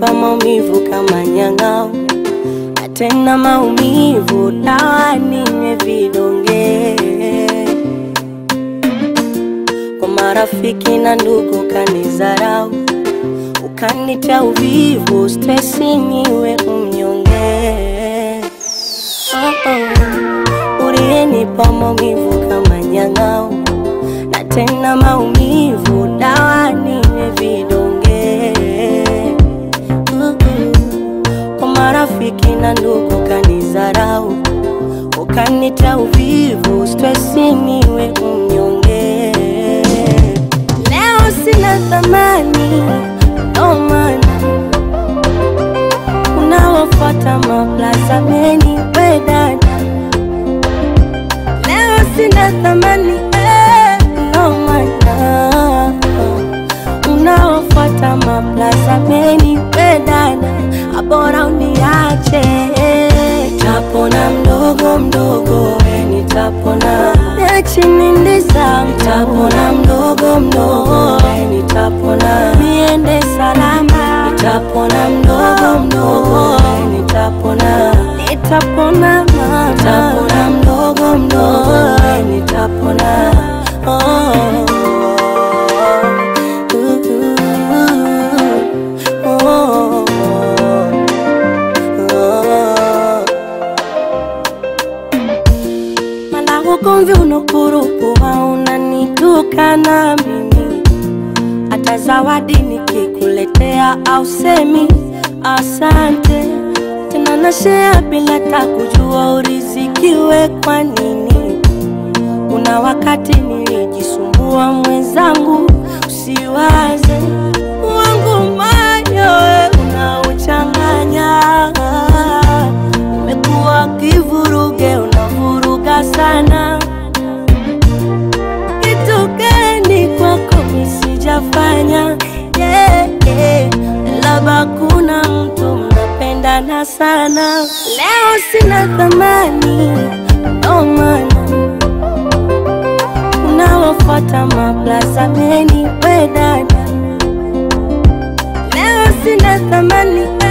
uliyenipa maumivu kama nyang'au, na tena maumivu dawa ninywe vidonge. Kwa marafiki na ndugu kanizarau, ukanitia uvivu, stresi niwe mnyonge. Oh, oh. Uliyenipa maumivu kama nyang'au na tena maumivu dawa niwe vidonge. Uh-uh. Kwa marafiki na ndugu kanizarau, ukanita uvivu, stresi niwe mnyonge. Leo sina thamani, ndo maana unawafuata maplaza meni wedada Leo sina thamani eh, ndo maana unaofuata maplaza meni wedana, abora uniache. Nitapona mdogo mdogo, we nitapona chini ndiza, nitapona mdogo mdogo, we nitapona niende salama, nitapona mdogo mdogo, we nitapona nitapona mama, nitapona mdogo mdogo, we nitapona oh. Oh, oh. Mala ugomvi unokurupuwa unanitukana mimi, hata zawadi nikikuletea au semi asante tena, nashea bila takujua urizikiwe kwa nini. Kuna wakati nilijisumbua mwenzangu, usiwaze wangu moyo we unauchanganya, umekuwa kivuruge, unavuruga sana. Kitu gani kwako misijafanya? yeah, yeah. Labda kuna mtu mnapendana sana, leo sina thamani, ndo maana unawafuata maplaza meni wedada. Leo sina thamani